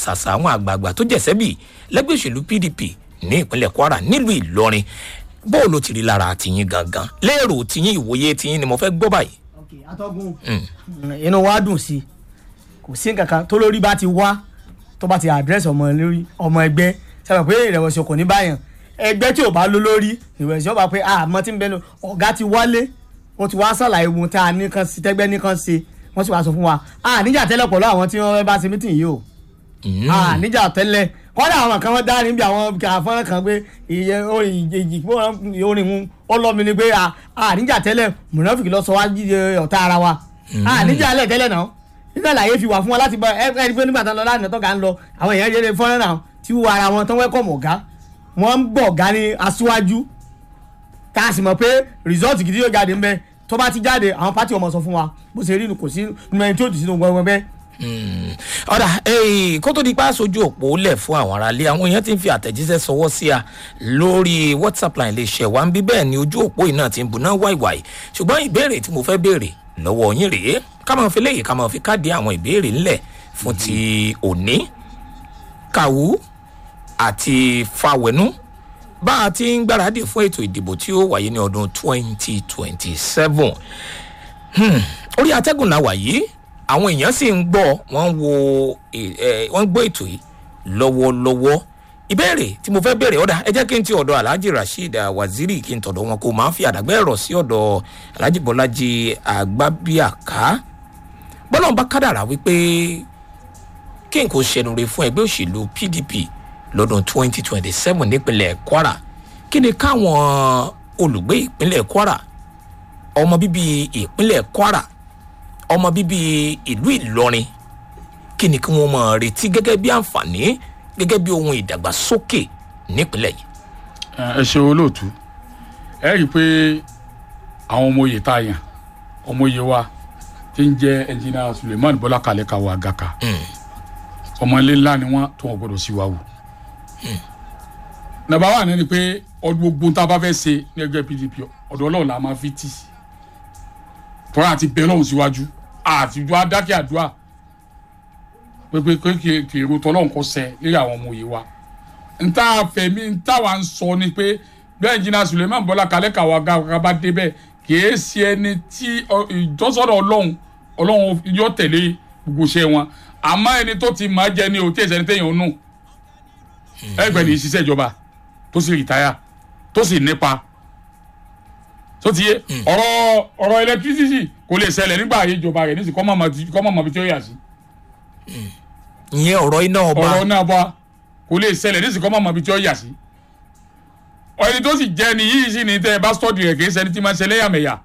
ṣàṣà àwọn àgbààgbà tó jẹ̀sẹ́bì lẹ́gbẹ́ òṣèlú pdp ní ìpínlẹ̀ kwara nílùú ìlọrin bóò ló ti rí lára tìyín gangan lérò tìyín ìwòye tìyín ni mo fẹ́ gbọ́ báyìí. ok atọ́gùn inú wa dùn sí i kò sí nǹkan kan tó lórí bá ti wá tó bá ti àdírẹ́sì ọmọ lórí ọmọ ẹgbẹ́ sábà pé ìrẹ̀wẹ̀sì ọkàn ní báyàn ẹgbẹ́ tí ò bá ló lórí ìrẹ̀wẹ̀sì ọba pé àmọ́ tí ń bẹnu ọ̀gá ti wálé wọ́n ti wá sàlàyé ohun tá a ní kan sí tẹ́gbẹ́ ní kan ṣe wọ́n sì wá sọ fún wa a níjà tẹ́lẹ̀ pọ̀lú àwọn tí wọ́n bá ṣe mítìn yìí o a níjà tẹ́lẹ̀ kọ́dà àwọn kan wọ́n dá níbi àwọn àfọ́nrán kan pé iye orin ìjì orin mu ọlọ́mi ni pé a níjà tẹ́lẹ̀ mùnàfíkì lọ sọ wá ọ̀tá ara wa a níjà lẹ̀ tẹ́lẹ̀ náà nígbà láyé fi wà fún wa láti bọ ẹ ẹ pé nígbà tán lọ láti tọ́ka ń lọ àwọn èèyàn yẹlẹ fọ́nrán náà tí wọ́n ara wọn tán wẹ́kọ̀mù ọ̀gá wọ́n ń bọ̀ ọ̀gá ní aṣíwájú tá a sì mọ̀ pé rìsọ́ọ̀tì gidi yóò jáde ńbẹ tó bá ti jáde àwọn pátì ọmọ sọ fún wa bó ṣe rí kò sí nínú ẹni tí ó dì sínú gbọngbọn bẹ́ẹ̀. ọ̀dà kó tó di pa aṣojú òpó lẹ̀ fún àwọn aráalé àwọn èèyàn ti ń fi àtẹ̀jíṣẹ́ sọwọ́ sí a lórí whatsapp line lè ṣẹ̀ wá ń bí bẹ́ẹ̀ ni ojú òpó yìí náà ti ń buná wáìwáì ṣùgbọ́n ìbéèrè tí mo fẹ́ béèrè lọ́wọ́ yín rèé ká máa fi léyìí ká máa fi káàdì àwọn ìbéèrè ńlẹ̀ fún ti òní kàwú àti fàwẹ̀nú bá a ti ń gbáradì fún ètò ìdìbò tí ó wáyé ní ọdún 2027 orí atẹ́gùn la wà yìí àwọn èèyàn sì ń gbọ́ wọ́n wo wọ́n gbọ́ ètò yìí lọ́wọ́lọ́wọ́ ìbéèrè tí mo fẹ́ béèrè ọ̀dà ẹ jẹ́ kí n ti ọ̀dọ̀ alhaji rasheed waziri kí n tọ̀dọ̀ wọn kó máa ń fi àdàgbẹ́ ẹ̀rọ sí ọ̀dọ̀ alhaji bọ́lájí àgbábíàká bọ́lọ́n bá kádàrà wípé kí n kò ṣẹnure fún ẹgbẹ́ òṣèlú pdp lọ́dún 2027 nípínlẹ̀ kwara kí ni káwọn olùgbé ìpínlẹ̀ kwara ọmọ bíbí ìpínlẹ̀ kwara ọmọ bíbí ìlú ìlọrin kí ni kí wọ́n máa retí gẹ́gẹ́ bí àǹfààní gẹ́gẹ́ bí ohun ìdàgbàsókè nípínlẹ̀ yìí. ẹ ṣe olóòtú ẹ rí i pé àwọn ọmọ oyè tá a yàn ọmọ oyè wa ti ń jẹ ẹnjìnà suleiman bọlá kalẹ kawo agaka ọmọ ilé ńlá ni wọn tó wọn gbọdọ sí wa wò. nàbà wà ní ni pé ọdún gbogbo tá a bá fẹ́ ṣe ní ẹgbẹ́ pdp ọ̀dọ̀ ọlọ́run la máa fi tì tọ́ra àti bẹ́ẹ̀ lọ́hùn síwájú àtijọ́ adákẹ́ àdúrà pépé kí èrò tọ́lọ́hún kọ́ sẹ́ lórí àwọn ọmọ òye wa nta fẹ̀mí nta wa ń sọ ni pé bẹ́ẹ̀ jìnnà suleiman bọ́lá kalẹ́ kàwá gàba débẹ̀ kìí ṣe ẹni tí ìjọsọ́dọ̀ ọlọ́run ọlọ́run yóò tẹ̀lé gbogbo iṣẹ́ wọn àmọ́ ẹni tó ti máa jẹ ní o tí èsì ẹni téèyàn nù ẹgbẹ́ ní ìṣiṣẹ́ ìjọba tó sì rìtáyà tó sì nípa tó ti yé ọ̀rọ̀ ọ̀rọ̀ ẹlẹtírísítì kò lè ṣẹlẹ̀ nígbà ayé ìjọba rẹ̀ nísìkọ́ mọ̀ mọ̀ bí tí ó yà sí ìyẹn ọ̀rọ̀ iná ọba ọ̀rọ̀ náà bá kò lè ṣẹlẹ̀ ní ìsìnkọ́ mọ̀mọ́ bí tí ó yà sí. ẹni tó sì jẹ́ ni yìí sì ní tẹ́ ẹ bá sọ́ọ̀dì rẹ̀ kì í ṣẹni tí máa ń ṣe léyàmẹ̀yà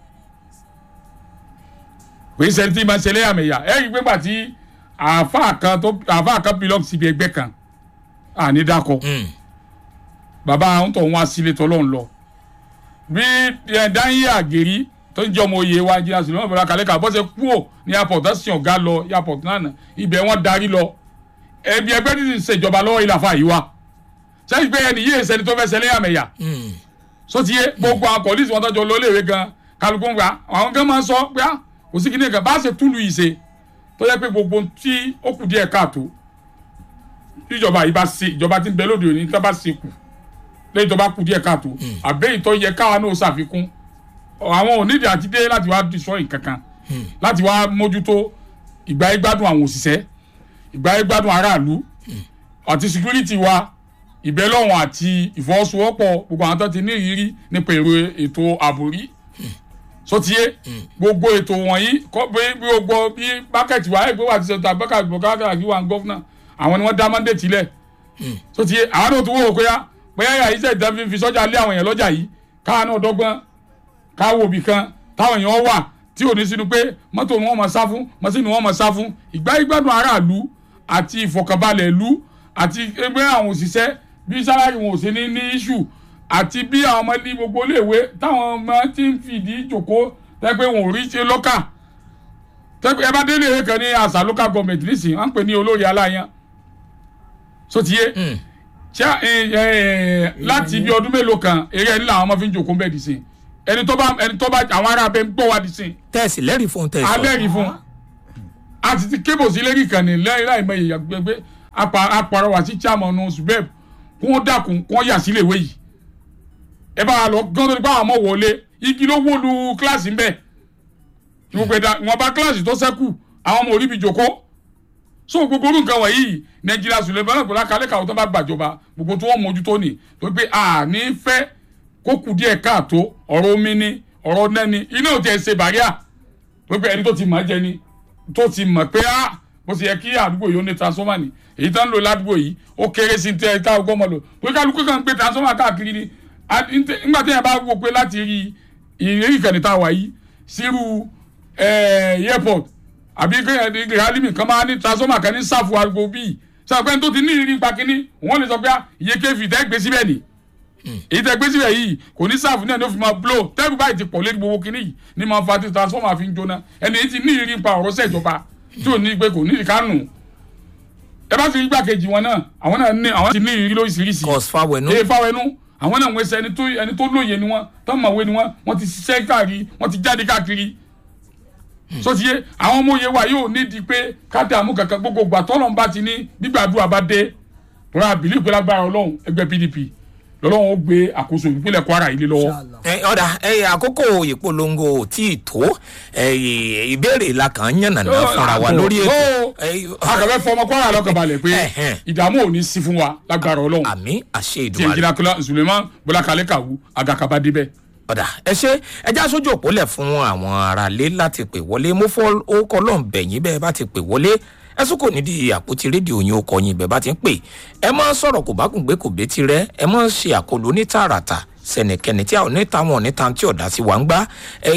kì í ṣẹni tí máa ń ṣe léyàmẹ̀yà ẹ rí i pé gbàtí àáfàá kan tó àáfàá kan belong síbi ẹgbẹ́ kan àní dákọ bàbá àwọn tó ń wá sílé tọ́lọ́run lọ bí dáhìí àgèrí tó ń jẹ́ ọmọ oyè wa jìnnà sílẹ̀ wọn bẹ̀rẹ̀ kàlẹ́ kà bọ́sẹ̀ kúò ní airport tó sì ọ̀gá lọ airport náà ibẹ̀ wọ́n darí lọ ẹbí ẹgbẹ́ tí ń ṣèjọba lọ́wọ́ ilà fà yìí wa sẹ́yìn pé ẹni yéé sẹ́ni tó fẹ́ sẹ́lẹ̀ àmẹ̀yà sotiye gbogbo àwọn pọ̀lísì wọn tọ́jú olóòwe gan kálukú ń gbà àwọn gan máa ń sọ pé kò sí kíní kan bá ṣe túlù yìí ṣe tó yẹ pé gbogbo tí ó kù díẹ̀ káàtó ìjọba yìí bá ṣe ìjọba tí ń bẹ lóde òní tó bá ṣe kù lẹ́yìn tó bá kù díẹ̀ káàtó àbẹ́yìn tó yẹ káwa náà ṣàfikún àwọn onídìí àti dé láti wá destroy kankan láti wá mójútó ìgbà ìgbádùn àwọn òṣìṣẹ́ ìgbà ìgbádùn aráàlú àti security wa ìbẹ́lọ́wọ̀n àti ìfọwọ́sowọ́pọ̀ gbogbo àwọn tó ti ní ìrírí nípa èrò ètò ààbò rí sotiye gbogbo ètò wọ̀nyí kọ́ bí gbogbo bí bákẹ́tì wa ẹgbẹ́ wa ti ṣe ta bákẹ́tì bọ̀kákẹ́ àti wà gọ́fúnà àwọn ni wọ́n dá mandate tilẹ̀ sotiye àwọn náà tó wọ́wọ́ pé yá pé yá yà iṣẹ́ ìdá fi sọ́jà lé àwọn èèyàn lọ́jà yìí káwọn náà dọ́gbọ́n káwọ́ òbí kan táwọn èèyàn wà tí ò ní sínú pé mọ́tò ni wọ́n mọ̀ sá fún mọ́sínì wọ́n mọ̀ sá fún ìgbà ìgbádùn aráàlú àti ìfọ̀kànbalẹ̀ ìlú àti ẹgbẹ́ àwọn òṣìṣẹ́ bí sálárì wọn ò sí ní ní iṣu àti bí àwọn ọmọ ní gbogbo iléèwé táwọn ọmọ ti ń fìdí jòkó tẹ́pẹ́ wọn ò rí ṣe lọ́kà tẹ́pẹ́ ẹ bá délé ìwé kan ní àṣà local government nísìnyí wọ́n ń pè ní olórí aláyan sotiye láti bí ọdún mélòó kan eré ẹni làwọn ọmọ fi ń jòkó bẹ́ẹ̀ dì sí ẹni tó bá ẹni tó bá àwọn ará abẹ ń gbọ́ wá dì sí tẹ́ẹ̀sì lẹ́rìí fún tẹ́ẹ̀sì alẹ́rìí fún a ti ti kébò sí lérí kan ní láì láì mọ ìyàgbẹ́gbẹ́ apàrọwà sí chairman subeb kí wọ́n dákun kí wọ́n yà sílé ìwé yìí ẹ bá lọ gán tó ní báwọn ọmọ wọlé igi ló wó lu kíláàsì ń bẹ̀ gbogbo ẹ̀dá wọn bá kíláàsì tó sẹ́kù àwọn ọmọ orí mi jòkó so gbogbo orú nǹkan wọ̀nyí nàìjíríà sùlẹ̀mọ́ náà gbọ́dọ̀ kálẹ̀ káwọn tó bá gbàjọba gbogbo tó wọ́n mójútó ni tó pé a ní fẹ́ kó kù díẹ̀ káàtó ọ̀rọ̀ omi ni ọ̀rọ̀ nẹ́ni iná ò tiẹ̀ ṣe bàríà tó pé ẹni tó ti mọ̀ jẹ ni tó ti mọ̀ pé a bó ti yẹ kí àdúgbò yìí ó ní transformer ni èyí tó ń lò ládùúgbò yìí ó kéré sí tẹ ká ọgbọ́n mọ̀ lò pé kálukú kan gbé transformer káàkiri ni nígbà tí yẹn bá wò pé láti rí ìrírí ìkànnì tá a wà yìí sírú airport àbí rálímì kan máa ní transformer kan ní sáfù àgbo bíi sàpẹ́ tó ti ní ìrírí pa kínní wọ́n lè sọ pé iye kéfì tẹ́ gbé síbẹ̀ ni èyí tẹ́ gbé síbẹ̀ yìí kò ní sáfù náà ní ó fi máa blow tẹ́gù báyìí ti pọ̀ lé gbogbo kínní yìí ní máa fa ti transformer fi ń jóná ẹni èyí ti ní ìrírí pa ọ̀rọ̀ sẹ́jọba tí ò ní pé kò ní ìkánù ẹ bá ti rí gbàkejì wọn náà àwọn náà ní àwọn ti ní ìrírí lóríṣiríṣi cos fáwẹnú ee fáwẹnú àwọn náà wọ́n ṣe ẹni tó ẹni tó lóye ni wọ́n tó mọ̀wé ni wọ́n wọ́n ti ṣiṣẹ́ káàkiri wọ́n ti jáde káàkiri sotiye àwọn ọmọ òye wa yóò ní di pé kádàmú kankan gbogbo gbà tọ́lọ́n bá ti ní gbígbàdúrà bá dé tọ́lá àbílí ìpínlẹ̀ agbára ọlọ́run ẹgbẹ́ pdp lọ́lọ́run ó gbé àkóso ìpínlẹ̀ kwara yìí lé lọ́wọ́. ọ̀dà àkókò ìpolongo ò tí ì tó ìbéèrè la kàn ń yànnà náà fúnra wa lórí ètò. akọ̀wé fọmọ kwara lọ́kàn balẹ̀ pé ìdààmú ò ní sí fún wa lágbára ọlọ́run àmì àṣẹ tí ìdùnnú ẹnjìnà kọlá suleman bọlá kalẹ kàwú agakaba débẹ. ọ̀dà ẹ ṣe ẹjá sójú òpólẹ̀ fún àwọn aráalé láti pè wọlé mo fọ́ orúkọ ọlọ́run bẹ̀yìn bẹ́ẹ̀ bá ti pè wọlé ẹsùn kò nídìí àpótí rédíò yín ó kọyìn bẹ́ẹ̀ bá ti ń pè ẹ má sọ̀rọ̀ kò bá kùn gbé kò bétí rẹ ẹ má ṣe àkọlù ní tààràtà sẹnìkẹni tí a ò ní táwọn ò ní tan tí ọ̀dà sí wa ń gbá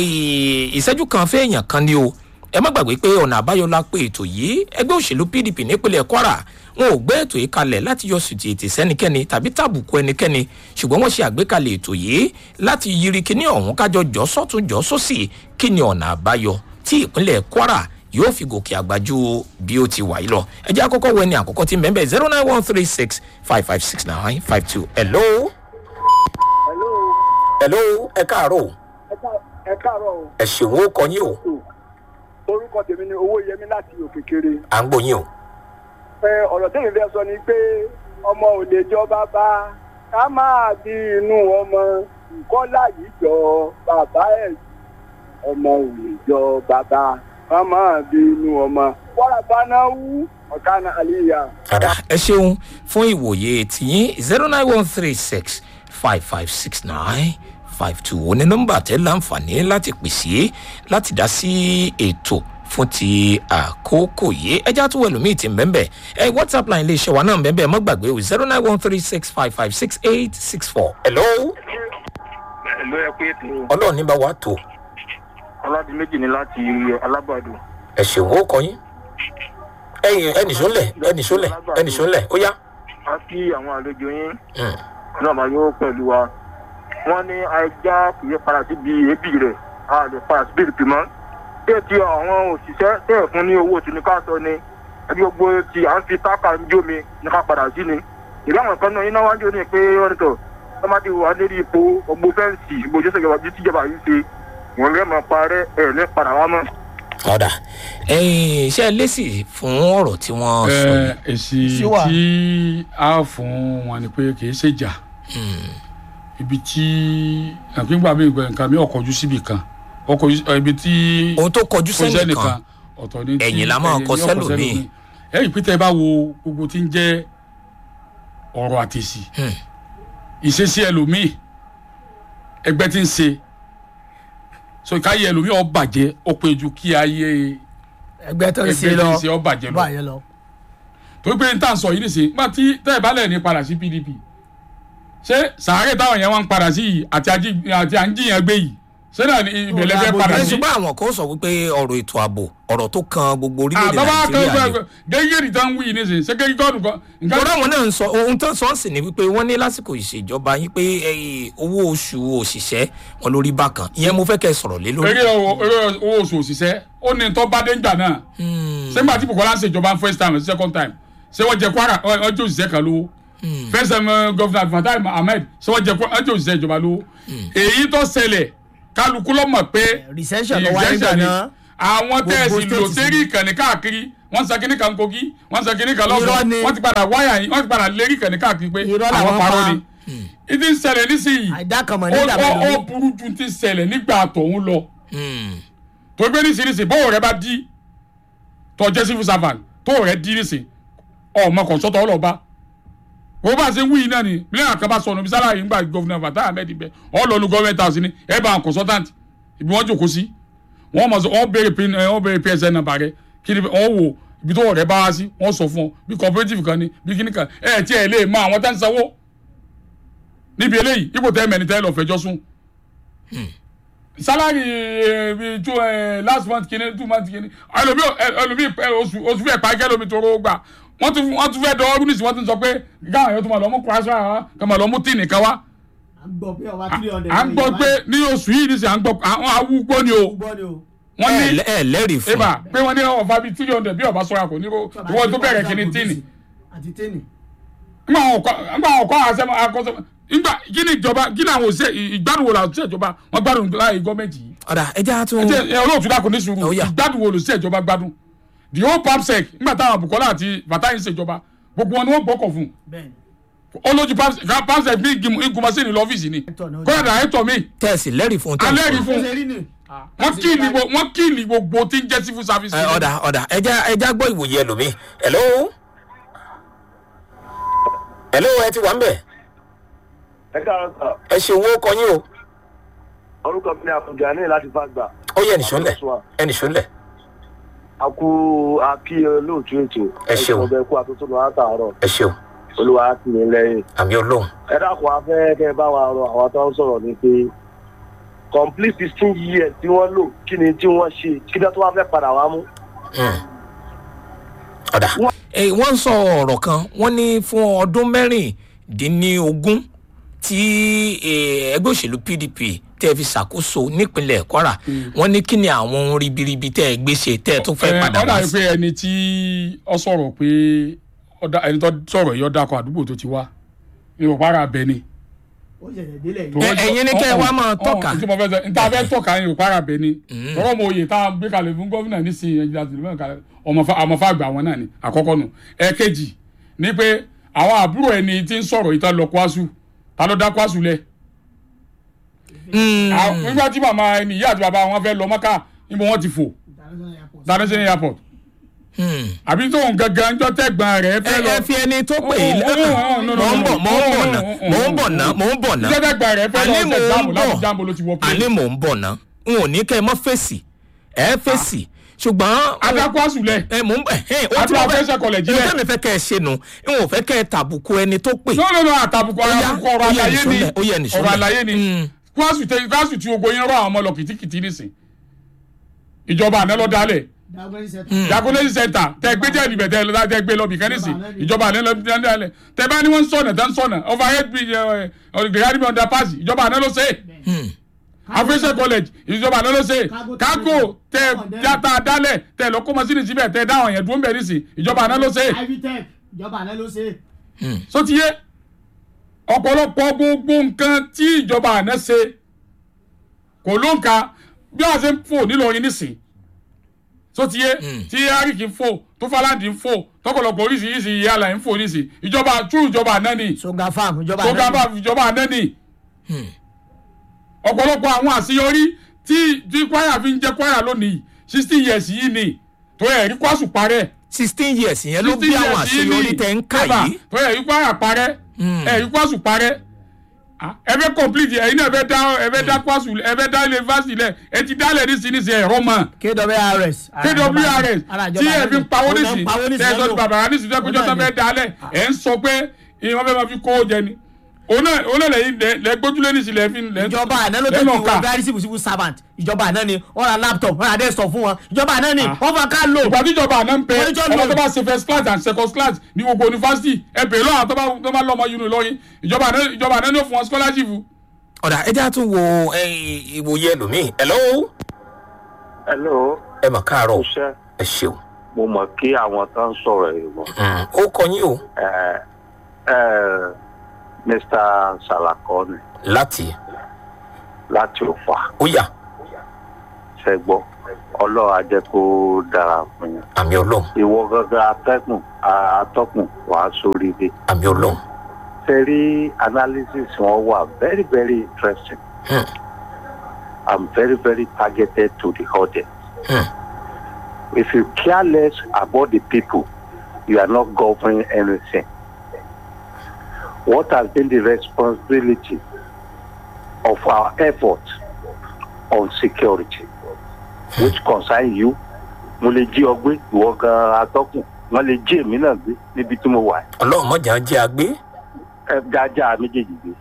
ìṣẹ́jú kan fẹ́ẹ̀yàn kan ni o ẹ má gbàgbé pé ọ̀nà àbáyọ la pé ètò yìí ẹgbẹ́ òṣèlú pdp nípínlẹ̀ kwara wọn ò gbé ètò yìí kalẹ̀ láti yọ sùtì ètè sẹ́nikẹ́ni tàbí tàbùkù ẹnikẹ́ni ṣùgbọ́n wọ́n ṣe àgbékalẹ̀ ètò yìí láti yiri kíní ọ̀hún kájọ jọ sọ́tún jọ sósì kí ni ọ̀nà àbáyọ tí ìpínlẹ̀ kwara yóò fi gòkè àgbájú bí ó ti wà yìí lọ ẹ jẹ́ àkọ́kọ́ wẹ ni àkọ́kọ́ tí mẹ́mbẹ́ zero nine one three six five five six nine five two hello. hello hello ẹ káàárọ̀ ẹ ká- ẹ káàárọ̀ o ẹ ṣèwọ́ kọ yín o orúkọ tèmi ni owó yẹmi láti òkè kéré à ń gbóyin o. ẹ ọ̀rọ̀ tèmi fẹ́ sọ ni pé ọmọ ò lè jọ bàbá ká máa bí inú ọmọ ìkọ́lá yìí jọ bàbá ẹ̀ ọmọ ò lè jọ bàbá ká máa bí inú ọmọ wàrà báná wú ọ̀kánà àlìyà. Ada ẹ ṣeun fún ìwòye tìyín zero nine one three six five five six nine five two òní nọmba tẹ láǹfààní láti pèsè láti dá sí ètò fún ti àkókò yìí ẹjá tó wẹlú míì ti mbẹ́mbẹ́ ẹ whatsapp line lè ṣe wa náà mbẹ́mbẹ́ mọ́ gbàgbé o zero nine one three six five five six eight six four. hello ló yẹ pé ètò ọlọ́run ní bá wa tó ọládìméjì ni láti alágbàdo ẹ ṣèwọ́ kọ yín ẹyìn ẹnì sólẹ̀ ẹnì sólẹ̀ ẹnì sólẹ̀ ó yá. a kí àwọn àlejò yín náà máa yóò pẹ̀lú wa wọ́n ní ajá kì í padà síbi èébì rẹ̀ a lè padà síbi ìpì mọ́ bẹ́ẹ̀ tí àwọn òṣìṣẹ́ tẹ̀ fún ní owó tí ní ká sọ ni ẹbí gbogbo tí à ń fi táàkà ń jó mi ní ká padà sí ni ìlú àwọn kan náà iná wájú ní pé wọ́n ní tọ̀ wọ́n bá ti wà lérí ipò gbogbo fẹ́ǹsì gbogbo ìjọba tíjọba yìí ṣe wọ́n lè máa parẹ́ ẹ̀ ní padà wá mọ́. ọ̀dà ẹ̀yìn iṣẹ́ lẹ́sì fún ọ̀rọ̀ tí wọ́n sọ yìí. ẹ èsì Sí wà. tí a fún wọn ni pé kì í ṣèjà ibi tí àpéǹgbà mi ìgbà nǹkan mi ọkọ̀jú síbi kan ọkọ̀jú ibi tí ohun tó kọjú kò sẹ́nìkan sẹ́nìkan ọ̀tọ̀ ní tí ẹ̀yìn la máa ẹ̀yìn kọ ní ọkọ̀ sẹ́lòmíì. ẹ̀yìn pété bá wo gbogbo tí ń jẹ́ ọ̀rọ̀ àtẹ̀sí Hmm. ìṣesí ẹlòmíì ẹgbẹ́ tí ń ṣe so káyé ẹlòmíì ó bàjẹ́ ó pé ju kí ayé ẹgbẹ́ tó ń ẹgbẹ́ ṣe tí lọ ń ṣe ó bàjẹ́ lọ báyẹn lọ. torí pé n tà ń sọ yìí nìsín nígbà tí tẹ́ ẹ̀ bá lẹ̀ ní padà sí pdp ṣé sàárè táwọn yẹn wá ń padà sí yìí àti àjí- àti à ń jiyàn gbé yìí ṣé náà ni ìbẹ̀lẹ̀ fẹ́ Ó padà ẹ sí. ṣùgbọ́n àwọn kan sọ wípé ọ̀rọ̀ ètò ààbò ọ̀rọ̀ tó kan gbogbo orílẹ̀-èdè àbábá kan nàìjíríà ni. gbẹ gẹ́gẹ́ ìtàn wí yìí nìsín ṣé gẹ́gẹ́ gọ́ọ̀dù kan. nǹkan- lọ́dọ̀ àwọn náà ń sọ ohun tó ń sọ sí ni wípé wọ́n ní lásìkò ìṣèjọba yín pé eh, owó oṣù òṣìṣẹ́ wọn lórí bákan ìyẹn mo fẹ́ kẹ́ ẹ sọ̀rọ̀ lé lórí. eré owó eré owó oṣù òṣìṣẹ́ ó ní tó bá dé ńgbà náà ṣé nígbà tí bukola ń ṣèjọba first time àti second time ṣé wọ́n jẹ kwara wọ́n jẹ òṣìṣẹ́ kan lówó first time uh, governor fatai ahmed ṣé wọ́n jẹ Kwa- wọ́n jẹ òṣìṣẹ́ ìjọba lówó èyí tó ṣẹlẹ̀ kálukú ló mọ̀ pé recession ló wáyé recession gbà ni. náà. àwọn tẹ́ẹ̀sì Gbogbo lò state sérí sí. ìkànnì káàkiri wọ́n san kíní kan kogi wọ́n san kíní kan Irọ́ lọ́gbọ̀n ni. wọ́n ti padà wáyà yìí wọ́n ti padà lérí kàn ní káàkiri pé Irọ́ àwọn làwọn parọ́ pa. ni ìdí ń ṣẹlẹ̀ nísìnyí àìdákànmọ̀ ó nígbà ó- ó mẹ́rin burú ju ti ṣẹlẹ̀ nígbà tòun lọ Hmm. tó gbé nísìnyí bọ́ọ̀ rẹ bá dí tó jẹ́ civil servant tó rẹ dí nísìnyí ọmọ kọ̀ǹsọ́tọ̀ ọlọ́ba wọ́n bá ṣe ń wí yìí náà ni mílíọ̀nù àkàbà sọnù bí sálàyé ń gbà gọ́fìnà Fatai Ahmed bẹ́ẹ̀ ọlọ́ọ̀lù gọ́ọ̀mẹ̀ntì house ni ẹ bá consultant ibi wọ́n jòkó sí wọ́n mọ̀ sọ wọ́n béèrè pin ẹ, wọ́n béèrè psn nàbà rẹ kí ni wọ́n wò ibi tó rẹ bá wá sí wọ́n sọ fún ọ bí cooperative kan ni bí kíní kan ẹ tí ẹ lè mọ àwọn tá ń sanwó níbi eléyìí ipò tẹ́ mẹ́ni tẹ́ lọ fẹjọ́ sùn salary ẹ, bi two ẹ, last month kìíní two month kìíní ẹlòmí ẹlòmí ẹ, oṣù oṣù fẹ́ pa kẹlòmí tó rówó gbà wọ́n tún wọ́n tún fẹ́ dọ́wọ́ nísìnyí wọ́n tún sọ pé gáwọn èèyàn tó máa lọ mú kúrásì wá kọ́ máa lọ mú tíì nìkan wá à ń gbọ́ pé ọba three hundred à ń gbọ́ pé ní oṣù yìí nísìnyí à ń gbọ́ àwọn awúgbó ni o gbọ́ ni o wọ́n ẹ ní lẹ- ẹ lẹ́rìí fún eba pé wọ́n ní ọ̀fà bíi three hundred bí ọba sọ̀rọ̀ kò ní kó ìwọ́n tó bẹ̀rẹ̀ kìíní tíìnì àti tíìnì nígbà àwọn ọkọ nígbà àwọn ọkọ àṣẹ àkọsọ nígbà kí ni ìjọba kí ni àwọn òṣè ìgbádùn wo la òṣè ìjọba wọn gbádùn láàyè gọọmenti yìí ọ̀dà ẹja tún ẹ ẹ olóòtú dàkún ní sùúrù Ó yá. ìgbádùn wo lòṣè ìjọba gbádùn the whole papsec nígbà táwọn Bukola àti Fatai ń ṣèjọba gbogbo wọn ni wọn gbọkọ fún bẹ́ẹ̀ ni olójú papsec ní ìgbìmọ̀sí ní lọ́fíìsì ni Ẹ̀tọ́ náà ó kọ́ńtà dàrẹ́tọ̀ mi tẹ̀sí lẹ́rìí fún tẹ̀sí. alẹ́ rí fún ṣe rí ni wọn kíìlì gbogbo wọn kíìlì gbogbo tí ń jẹ́ civil service. Ẹ, ọ̀dà ọ̀dà ẹja ẹja gbọ́ ìwòye ẹlòmíì hello hello ẹ ti wà ń bẹ̀ ẹ káàárọ̀ sà ẹ ṣe owó kọ yín o orúkọ mi ni àfọ̀jà ní láti fàgbà ó yẹ ẹnìṣó ńlẹ̀ ẹnìṣó ńlẹ̀ a kú akí olóòtú ètò Ẹ ṣeun. ọbẹ̀ kú àtúntò lọ látàárọ̀ ẹ ṣeun olúwa á tì mí lẹ́yìn àmì olóhùn ẹ dákun afẹ́ kẹ́ ẹ bá wa rọ àwọn tó ń sọ̀rọ̀ ni pé complete sixteen years tí wọ́n lò kí ni tí wọ́n ṣe kí ni tó wá fẹ́ padà wá mú. Hmm. ọ̀dà ẹ, wọ́n ń sọ ọ̀rọ̀ kan wọ́n ní fún ọdún mẹ́rìndínlógún tí eh, ẹgbẹ́ òṣèlú PDP tẹ́ fi ṣàkóso nípínlẹ̀ Kwara wọ́n ní kí ni àwọn ohun ribiribi tẹ́ ẹ gbé ṣe tẹ́ ẹ tún fẹ́ ẹ padà ọ̀dà wá yìí sí. pé ẹni tí ọ sọ̀rọ̀ pé ọ̀dà ẹni tó sọ̀rọ̀ yìí ọ̀dà kan àdúgbò tó ti wá ìrọ̀pá ara bẹ ni. ó ṣẹ̀ṣẹ̀ délẹ̀ tó yìí Ẹ- wọ́n- ẹ̀yin ní kẹ́ ẹ wá máa ọ̀hún, tọ́ka. ọ̀hún, tí mo fẹ́ sọ níta fẹ́ tọ́ka yín ìrọ̀pá ara bẹ ni. lọ́rọ̀ mo oyè tá a gbé kalẹ̀ fún gómìnà nísìnyí ẹ̀jẹ̀ àti ìlú kalẹ̀ ọmọfà àgbà wọn náà ni àkọ́kọ́ nù. ẹ̀kejì ni pé àwọn àbúrò ẹni tí ń sọ̀rọ̀ yìí tá lọ Kwasu ta ló dá Kwasu lẹ̀ Hmm. àwọn- nígbà tí màmá ẹni ìyá àti bàbá wọn fẹ́ lọ Mọ́kà níbo wọ́n ti fò international airport Hmm. àbí tóun gangan jọ tẹ̀gbọ́n rẹ̀ ẹ fẹ́ lọ ẹ fi ẹni tó pè yín Oh, oh, oh, no, no, mò ń no, bọ̀ mò ń bọ̀ no, ná no, no, mò ń bọ̀ ná mò ń bọ̀ ná jọ tẹ̀gbọ́n rẹ̀ fẹ́ lọ àní mò ṣe jáàmù ń láti bọ̀ jáàmù ló ti wọ pé àní mò ń bọ̀ ná n ò ní kẹ́ ẹ mọ́ fèsì ẹ fèsì ṣùgbọ́n adákọ́ àsùlẹ̀ ẹ mò ń bọ̀ ẹ ó Àti tí mo fẹ́ Professor College ẹ lẹ̀. tẹ́mi fẹ́ kẹ́ ẹ ṣe nu n ò fẹ́ kẹ́ ẹ tàbùkù ẹni tó pè no no no àtàbùkù Ó yá, àtàbùkù ọ̀rọ̀ ó yá àlàyé ni nìṣó lẹ̀, ó yá nìṣó ọ̀rọ̀ lẹ̀. àlàyé ni Mm. kwásù tẹ kwásù tí ogo yẹn rọ àwọn ọmọ lọ kìtìkìtì nísìn ìjọba àná lọ dálẹ̀ jagunlẹ́sì center tẹ gbé jẹ́ ìbẹ̀ tẹ lọ́dá tẹ gbé lọ bìkan nísìn ìjọba àná lọ dálẹ̀ tẹ bá ní wọ́n ń sọ̀nà tẹ́ ń sọ̀nà overhead bridge ọ̀gẹ̀gàdìmọ̀ underpass ìjọba àná ló ṣe é afẹ́sẹ̀ college ìjọba àná ló ṣe é kágò tẹ jata dálẹ̀ tẹ lọ kó mọ sínú síbẹ̀ tẹ dáhùn yẹn dúró ń bẹ̀ nísìn ìjọba àná ló ṣe é ivitec ìjọba àná ló ṣe é. so ti yé ọ̀pọ̀lọpọ̀ gbogbo nǹkan tí ìjọba àná ṣe kò ló ń ka bí wọ́n ṣe ń fò nílọrin nísìn so ti yé tí ariki ń fò tó falandi ń fò tọ̀pọ̀lọpọ̀ oríṣiríṣi ìyáàlà ń fò nísìn ìjọba tú ìjọba àná ni songa farm ìjọba tó àná ga ni. bá ìjọba àná ni ọ̀pọ̀lọpọ̀ àwọn àṣeyọrí tí tí kwara fi ń jẹ́ kwara lónìí sixty years yìí ni tó yẹ rí kwásù parẹ́ sixteen years yẹn ló bí àwọn àṣeyọrí tẹ ń kà yìí tó yẹ ikú àyà parẹ́ ẹ ikú àṣù parẹ́ Ah, ẹ fẹ́ complete ẹ̀yin náà ẹ fẹ́ dá ẹ fẹ́ dá kwásù ẹ fẹ́ dá yunifásitì lẹ̀ ẹ ti dálẹ̀ ní sinisi ẹ̀rọ mọ́ kwrs kwrs ara tí ìjọba ẹ fi ń pawó àná ni. nísì Ó ń pawó nísì tẹ ẹ sọ ti lọ́dọ̀. bàbá nísì tó péjọ tó Ó náà fẹ́ ni. dálẹ̀ ẹ ń sọ pé ìwọ́n fẹ́ máa fi kó jẹ ni òun náà òun náà lẹ́yìn lẹ́- lẹ́ gbójúlé nísì lẹ́ fi lẹ́ ìjọba àná ló lẹ́ tẹ̀lé lọ́ọ́ wọn ká. very civil civil servant ìjọba àná ni wọ́n ra laptop wọ́n ra desktop fún wọn ìjọba àná ni wọ́n fà ká lò. ìgbà tí ìjọba àná ń pẹ Wọ́n ní jọ́ ọmọ lò. tó bá ṣe first class and second class ní gbogbo yunifásitì ẹ bèrè lọ́wọ́ àwọn tó bá tó bá lọ́mọ yunifásitì lọ́yìn ìjọba àná ìjọba àná ní ó fún wọn scholarship. ọ̀dà ẹ já tún wo ẹ, ìwòye ẹlòmíì hello hello ẹ mà káàárọ̀ iṣẹ́ ẹ ṣeun mo mọ̀ kí àwọn tó ń sọ̀rọ̀ yìí mọ̀ Hmm. ó kọ yín o ẹ ẹ mr salakoni láti láti òfà ó yà ṣẹ́gbọ́ ọlọ́run á jẹ́ kó dára fún yín àmì ọlọ́run ìwọ gangan atẹ́kùn atọ́kùn wàá sórí ilé àmì ọlọ́run fẹ́rí analysis wọn wà very very interesting Hmm. i'm very very targeted to the audience Hmm. if you care less about the people you are not governing anything what has been the responsibility of our effort on security which concern you mo lè jí ọ gbé ìwọ gan atọ́kùn wọn lè jí èmi náà gbé níbi tí mo wà ọlọ́run mọ̀jà jẹ́ àgbé ẹ jájá méjèèjì gbé.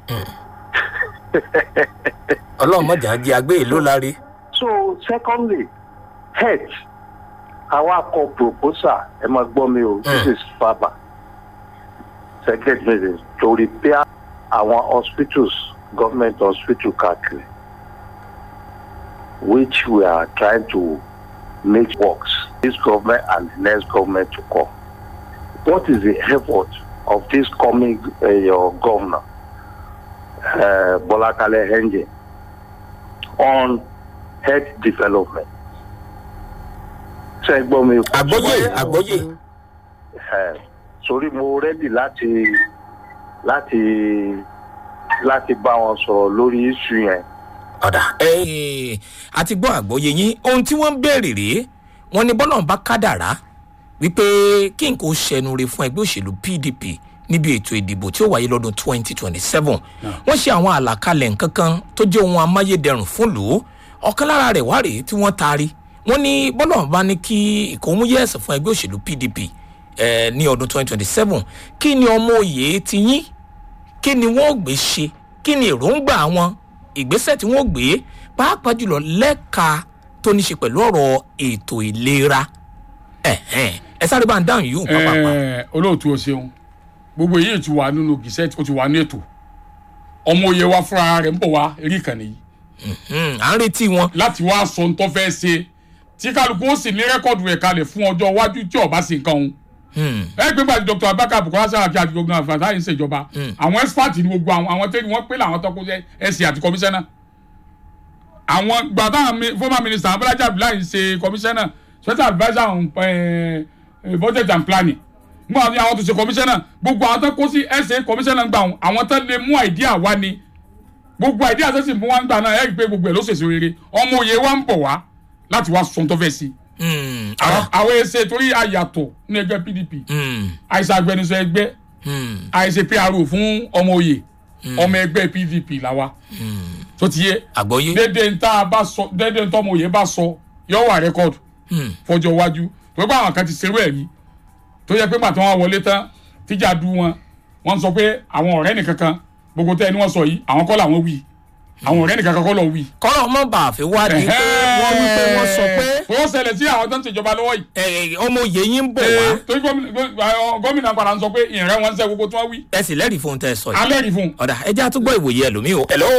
ọlọ́run mọ̀jà jẹ́ àgbé èló láre so secondly health àwa kọ proposal ẹ máa gbọ́ mi o this is faba secretary to repair our hospitals government hospital káàkiri which we are trying to make works this government and the next government to come what is the effort of this coming uh, your governor uh, Bola Kale Henje on health development. ṣe gbọ́ mi. àgbọ́yé àgbọ́yé Ẹ, sórí mo rẹ́dì láti láti láti bá wọn sọ̀rọ̀ lórí iṣu yẹn. ọ̀dà ẹ̀ àti gbọ́ àgbọ́yé yín ohun tí wọ́n ń béèrè rèé wọ́n ní bọ́lá ń bá kádàrá wípé kí n kò ṣẹnu re fún ẹgbẹ́ òṣèlú pdp níbi ètò ìdìbò tí ó wáyé lọ́dún 2027 wọ́n ṣe àwọn àlàkalẹ̀ nǹkan kan tó jẹ́ ohun amáyédẹrùn fún lò ó ọ̀kan lára rẹ̀ wá rèé tí wọ́n taari wọ́n ní bọ́lá ń bá ní kí ìkóhùnyẹ́sì fún ẹgbẹ́ òṣèlú pdp eh, ní ọdún 2027 kí ni ọmọ òye ti yín kí ni wọ́n gbé ṣe kí ni èròǹgbà wọn ìgbésẹ̀ tí wọ́n gbé pàápàá jùlọ lẹ́ka tó ní ṣe pẹ̀lú ọ̀rọ̀ ètò ìlera ẹ̀hẹ́n, ẹ sáré bá ń dáhùn yìí pàápàá. Ẹ, olóòtú o ṣeun gbogbo èyí ti wà nínú gìsẹ́tì ó ti wà ní ètò ọmọ òye wa fúnra rẹ̀ ń bọ̀ wá rí ìkànnì yìí Hmm, à ń retí wọn. láti wá sọ ohun tó fẹ́ ṣe tí kálukú ó sì ní rẹ́kọ̀dù rẹ̀ kalẹ̀ fún ọjọ́ iwájú tí ọba sì nǹkan òun Hmm, ẹ gbé gbàdí dr abaka bukola saraki àti gbogbo àwọn àfàtà yìí ń ṣèjọba àwọn expert ní gbogbo àwọn àwọn tẹ́lẹ̀ wọ́n pé làwọn tọ́kọ ẹ̀sìn àti kọmíṣánná àwọn gbàtà mi- former minister abalaja abdullahi ṣe kọmíṣánná special adviser on eh, eh, budget and planning mú àwọn àwọn tó ṣe kọmíṣánná gbogbo àwọn tó kó sí ẹsẹ kọmíṣánná gbà wọn àwọn tó lè mú àìdíà wá ni gbogbo àìdíà tó sì mú wá ń gbà náà ẹ rí i pé gbogbo ẹ ló ṣèṣe rere ọmọ òye wa ń bọ̀ wá láti wá sọ ohun tó fẹ́ sí hmm, àwọn ah, àwọn ẹsẹ torí àyàtọ̀ ní ẹgbẹ́ pdp hmm, àìsàn agbẹnusọ ẹgbẹ́ hmm, àìsè pro fún ọmọ òye ọmọ ẹgbẹ́ pdp làwa tó ti yé àgbọ́yé. dédé ń tá a bá sọ dédé ń tọ́ ọmọ òye bá sọ yọ wà rẹ́kọ̀dù Hmm, fọjọ́ iwájú tó bá àwọn kan ti ṣerú ẹ̀ rí tó yẹ pé pàtó wọn wọlé tán tíjà du wọn wọn sọ pé àwọn ọ̀rẹ́ nìkan kan gbogbo tẹ́ ẹni wọ́n sọ yìí àwọn kọ́ làwọn wí àwọn ọ̀rẹ́ nìkan kan kọ́ lọ wí. kọ́rọ̀ mọ́ bá a fi wá di pé wọ́n wí pé wọ́n sọ pé ó ṣẹlẹ̀ sí àwọn tó ń ṣèjọba lọ́wọ́ yìí. eh, ọmọ òye yín ń bọ̀ wá Ee, torí gómìnà gó- gómìnà padà ń sọ pé ìrẹ́ wọn ń sẹ́ gbogbo tí wọ́n wí. ẹ sì lẹ́rìí fún un tẹ́ ẹ sọ yìí. alẹ́ rí fún un. ọ̀dà ẹ jẹ́ àtúgbọ́ ìwòye ẹlòmíì o. hello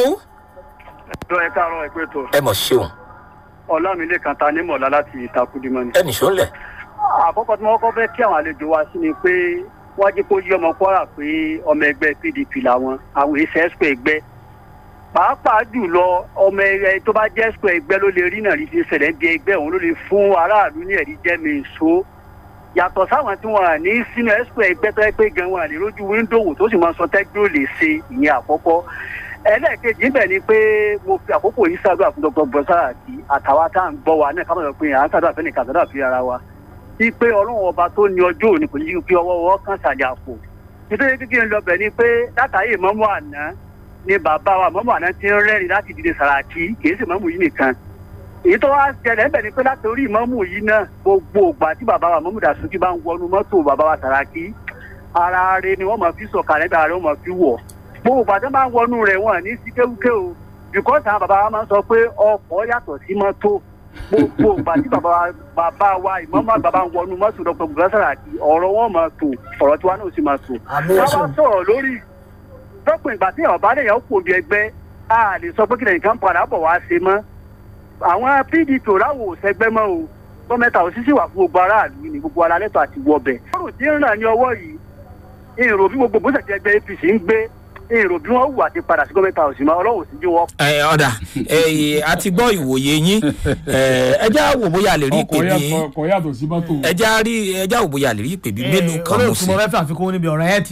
ẹjọ́ ẹ káàárọ̀ ẹ pé tó ẹ mọ̀ ṣeun ọlámilé kan ta ní mọ̀lá láti ìtakùdímọ́ ni. ẹ nìṣó ńlẹ̀. àkọ́kọ́ tí wọ́n kọ́ fẹ́ kí àwọn àlejò wa sí ni pé wọ́n jẹ́ kó yí ọmọ kwara pé ọmọ ẹgbẹ́ pdp làwọn àwọn èsì ẹ̀sùn ẹgbẹ́ pàápàá jùlọ ọmọ ẹ tó bá jẹ́ ẹ̀sùn ẹgbẹ́ ló lè rí náà rí ti ṣẹlẹ̀ bí ẹgbẹ́ òun ló lè fún aráàlú ní ẹ̀rí jẹ́mi ìṣó yàtọ̀ sáwọn tí wọ́n ní sínú ẹ̀sùn ẹgbẹ́ tó yẹ pé gan wọn àlè rójú wíńdò wò tó sì máa sọ tẹ́gbẹ́ ò lè ṣe ìyẹn àkọ́kọ́ ẹlẹ́ẹ̀kejì ńbẹ̀ ni pé mo fi àkókò yìí ṣàdúrà fún dr bọ́sàrà àti àtàwọn tá à ń gbọ́ wa náà káwọn sọ pé à ń ṣàdúrà fẹ́ni kà ṣàdúrà fi ara wa sí pé ọlọ́run ọba tó ní ọjọ́ òní kò ní kí fi ọwọ́ wọ́ kàn sàlẹ̀ àpò nítorí kíkí ń lọ bẹ̀ ni pé látàrí ìmọ̀mọ́ àná ni bàbá wa mọ́mọ́ àná ti ń rẹ́rìn láti dìde sàràkí kì í sì mọ́mù yìí nìkan èyí tó wá ṣẹlẹ̀ ńbẹ̀ ni pé látòrí ìmọ̀mù yìí náà gbogbo ògbà tí bàbá wa mọ́mù dàsúkì bá ń wọnú mọ́tò bàbá wa sàràkí ara rẹ ni wọ́n máa fi sọ̀kalẹ̀ gbà rẹ wọ́n máa fi wọ̀ gbogbo ìgbà tó máa ń wọnú rẹ̀ wọ́n ní sí kéwúké o bìkọ́sì àwọn bàbá wa máa ń sọ pé ọkọ̀ yàtọ̀ sí mọ́tò gbogbo ìgbà tí bàbá wa bàbá wa ìmọ̀mọ́ àgbà bá ń wọnú mọ́tò dr bùrọ́sàrà àti ọ̀rọ̀ wọn máa tò ọ̀rọ̀ tiwa náà sì máa tò. ká wá sọ̀rọ̀ lórí lọ́pọ̀ ìgbà tí ọ̀bá lè yàn kó bí ẹgbẹ́ a lè sọ pé kí nìkan padà bọ̀ wá ṣe mọ́ àwọn pdp láwò sẹgbẹ́ mọ́ o gọ́mẹ̀ntà òṣìṣẹ́ wà fún gbogbo aráàlú ní gbogbo alálẹ́tọ̀ àti wọbẹ̀. ọ̀rọ̀ tí ń ràn ní ọwọ́ yìí ìrò bí gbogbo bóṣẹ̀ tí ẹgbẹ́ apc ń gbé èrò bí wọ́n wù àti padà sí gọ́mẹ̀ntà òsì máa ọlọ́wọ́ sí bí wọ́n. ẹ ọ̀dà ẹ a ti gbọ́ ìwòye yín ẹ ẹ já wò bóyá a lè rí ìpè ọkọ̀ bí yàtọ̀- ọkọ̀ yàtọ̀ sí mọ́tò. ẹ já rí ẹ já wò bóyá a lè rí ìpè bí mélòó kan mú olóòtú sí mo fẹ́ fẹ́ àfikún níbi ọ̀rọ̀ ẹ̀